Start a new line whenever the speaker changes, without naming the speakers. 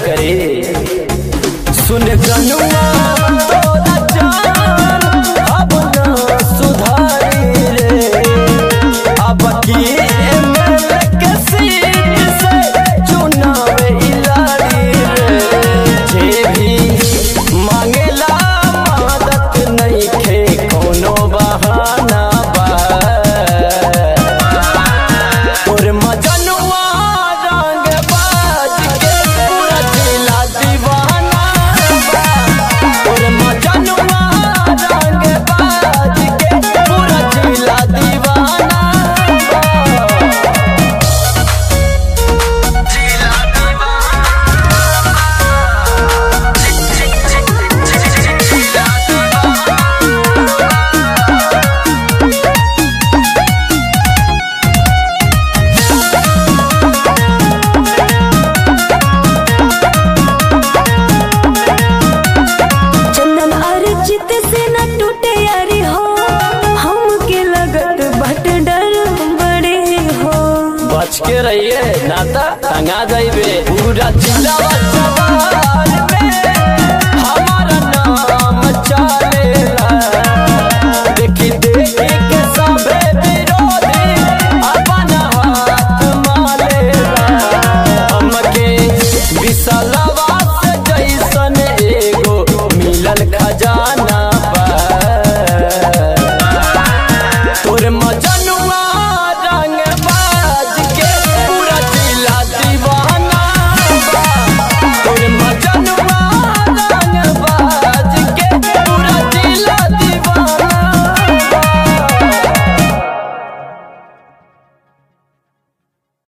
करी सुन जनुआ तोरा जान अब ना सुधारी रे अब की एमएलए के सीट से चुनाव इलाड़ी रे जे भी मांगेला मदद नहीं खे कोनो बहाना बा और मजनुआ रंग बाज के पूरा जिला दीवाना बा। और मजनुआ रंग बाज के पूरा जिला दीवाना बा।
चंदन अर्जित से न टूटे यारी हो हमके लगत बट डर बड़े हो
बच के रहिए नाता टंगा जाइबे पूरा जिला सवाल में